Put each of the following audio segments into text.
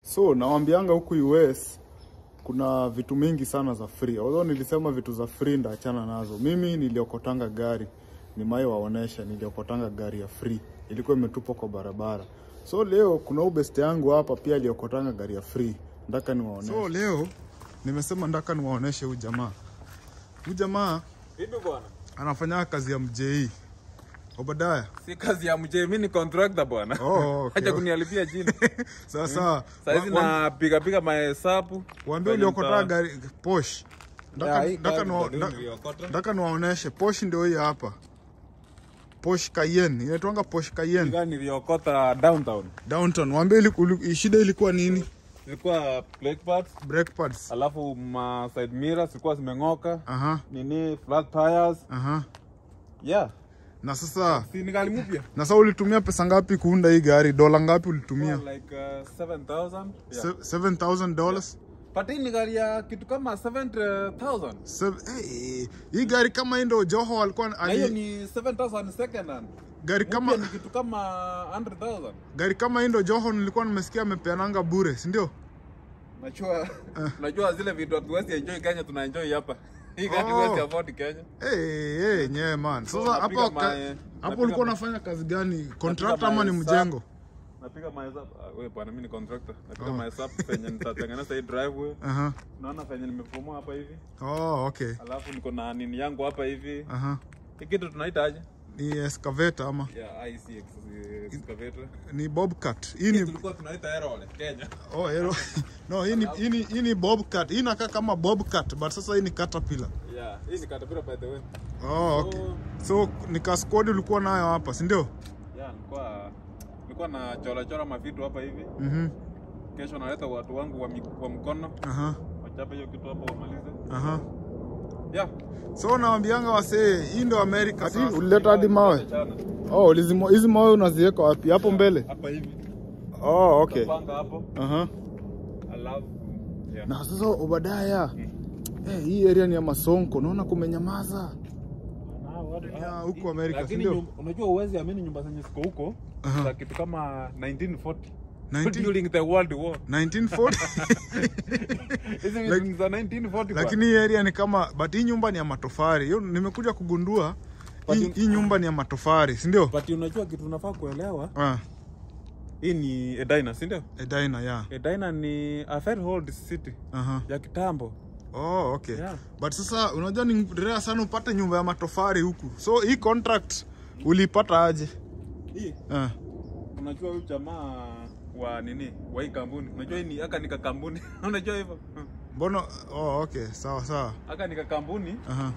So nawambianga huku US kuna vitu mingi sana za free. Although nilisema vitu za free ndaachana nazo. Mimi niliokotanga gari, nimai waonesha, niliokotanga gari ya free, ilikuwa imetupwa kwa barabara. So leo kuna huyu best yangu hapa pia aliokotanga gari ya free, ndaka niwaoneshe. So leo nimesema ndaka niwaoneshe huyu jamaa. Huyu jamaa Vipi bwana? anafanya kazi ya mjei Obadaya. Si kazi ya mjee, mimi ni contractor bwana. Oh, okay. Haja kunialipia jina. Sawa sawa. Sasa hizi Wa- wa- napiga piga mahesabu. Waambie Kwenye uliokotaa mtaa. gari Porsche. Ndaka Ya, hii ndaka gari niwa- ndio ndaka- niliokota. ndaka niwaoneshe Porsche ndio hii hapa. Porsche Cayenne. Inaitwanga Porsche Cayenne. Gari niliokota downtown. Downtown. Waambie iliku- ili- shida ilikuwa nini? Zilikuwa brake pads, Brake pads. alafu ma side mirrors zilikuwa zimeng'oka. Aha. Nini flat tires. Aha. Yeah. Na sasa Si ni gari mpya. na sasa ulitumia pesa ngapi kuunda hii gari? Dola ngapi ulitumia? Like uh, 7000. Yeah. Se- $7,000 dollars? But hii ni gari ya kitu kama 70000. Sev- hey, hii gari kama hii ndio Joho alikuwa Na hiyo ali, ni 7000 second hand. gari Mpya kama ni kitu kama 100000. gari kama hii ndio Joho nilikuwa nimesikia amepeananga bure, si ndio? Najua najua zile vitu hatuwezi enjoy Kenya tuna enjoy hapa. Hii gari Oh. huwezi afford Kenya. Hey, hey, nye man. So, Sasa napiga hapo ka- mae- hapo napiga ulikuwa ma- unafanya kazi gani? Contractor ama ni mahesabu. mjengo? Napiga mahesabu. Ah, wewe bwana mimi ni contractor. Napiga mahesabu penye nitatengeneza hii driveway. Aha. Naona penye nimefomoa hapa hivi. Oh, okay. Alafu niko na nini yangu hapa hivi. Aha. Hii kitu tunaita aje? Ni excavator ama Ya IC ex- excavator. ni bobcat. Hii Hii ni tulikuwa tunaita aerole Kenya. oh, hero. No, hii ni hii ni hii ni bobcat. Hii inakaa kama bobcat but sasa hii ni caterpillar. Yeah, hii ni Caterpillar by the way. Oh, okay. So ni kaskodi ulikuwa nayo hapa, si ndio? Yeah, nilikuwa nilikuwa na chora chora mavitu hapa hivi. Mhm. Kesho naleta watu wangu wa, mi- wa mkono Aha. wachape hiyo kitu hapo wamalize. Aha. Yeah. So naambianga wasee, hii ndio America. Ati ulileta hadi mawe. Chana. Oh, ulizimo hizi mawe unaziweka wapi? Hapo mbele? Hapa hivi. Oh, okay. Panga hapo. Aha. Alafu yeah. Na sasa Obadaya, eh, hii area ni ya Masonko, naona kumenyamaza. Ya huku Amerika, si Lakini ndio? nyum- unajua uwezi amini nyumba zenye ziko huko Aha. za kitu kama 1940 19 during the world war. 1940 Hizi Like- ni za 1940 lakini hii area ni kama but hii nyumba ni ya matofari. Hiyo nimekuja kugundua But hii, in- hii nyumba ni ya matofari, si ndio? But unajua kitu unafaa kuelewa, Ah, hii ni Edina, si ndio? Edina, yeah. Edina ni a very old city Aha. ya kitambo. Oh, okay. Yeah. But sasa unajua ni rare sana upate nyumba ya matofari huku. So hii contract uliipata aje? Hii Ah. unajua huyu jamaa wa nini wa hii kampuni, unajua hii ni aka nika kampuni unajua hivyo Mbona oh, okay. Sawa sawa. aka nika kampuni Aha.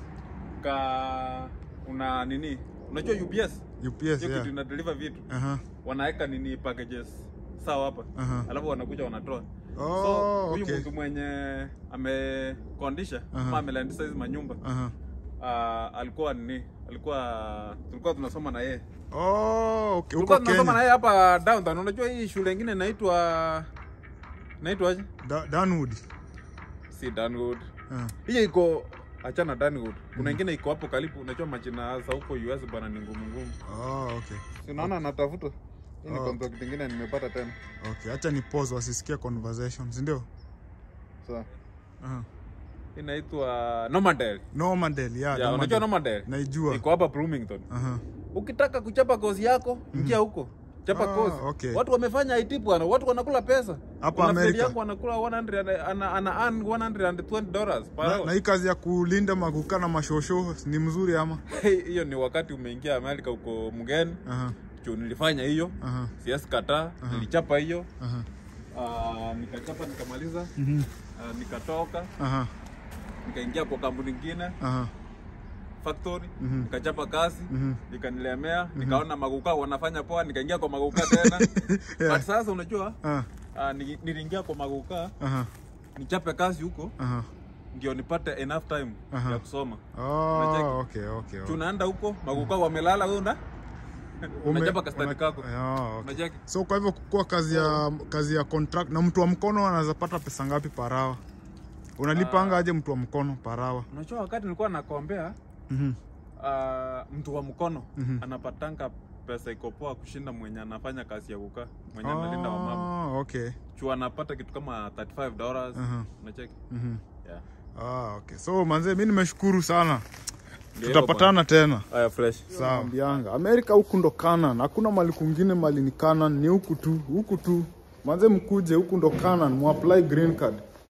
ka una nini, unajua UPS UPS, hiyo kitu yeah. ina deliver vitu, Aha. wanaweka nini packages sawa hapa Aha. alafu wanakuja wanatoa Oh, so huyu okay. mtu mwenye amekondisha Aha. ama amelandisa hizi manyumba Aha. uh, alikuwa nini alikuwa tulikuwa tunasoma na yeye Oh, okay. tulikuwa Huko tunasoma na Kenya. yeye hapa downtown unajua hii shule ingine inaitwa inaitwaje Da, Danwood. si Danwood Ah. hiyo iko achana Danwood kuna ingine iko hapo karibu unajua majina za huko US bwana ni ngumu ngumu Oh, okay. si unaona natafuta hii ni Oh. contract ingine nimepata tena Okay. Acha ni pause wasisikie conversation, si ndio? so Aha. inaitwa Normandale Normandale, yeah. yeah, unajua Normandale Naijua. iko hapa Bloomington Aha. ukitaka kuchapa kozi yako ingia huko chapa Ah, kozi okay. watu wamefanya IT bwana watu wanakula pesa Hapa Kuna friend Amerika. yangu anakula 100 ana, ana earn 120 dollars per Na, hour. na hii kazi ya kulinda maguka na mashosho ni mzuri ama? hiyo ni wakati umeingia Amerika uko mgeni Aha. juu nilifanya hiyo Aha. siasi kataa nilichapa hiyo Aha. uh, nikachapa nikamaliza Mhm. uh, nikatoka Aha. nikaingia kwa kampuni nyingine Aha. factory Mhm. nikachapa kazi Mhm. nikanilemea nikaona maguka wanafanya poa nikaingia kwa maguka tena Yeah. but sasa unajua Ah. uh, ni- niliingia kwa maguka Aha. nichape kazi huko Aha. ndio nipate enough time Aha. ya kusoma Oh, okay, okay. okay. tunaenda huko maguka wamelala wewe una Ume- unachapa kastani una- kako Ah, okay. unacheki So kwa hivyo kwa kazi ya kazi ya contract na mtu wa mkono anaweza pata pesa ngapi parawa? Unalipanga aje mtu wa mkono parawa? unajua wakati nilikuwa nakombea Mhm. uh, mtu wa mkono Mhm. anapatanga pesa iko poa kushinda mwenye anafanya kazi ya kukaa mwenye analinda wamama Ah, okay chua anapata kitu kama 35 dollars Aha. unacheki Mhm. yeah ah, okay so manze mi nimeshukuru sana Ndio hivyo tutapatana tena bwana. haya fresh sawa ambianga amerika huku ndo kanan hakuna mali kungine mali ni kanan ni huku tu huku tu manze mkuje huku ndo kanan muapply green card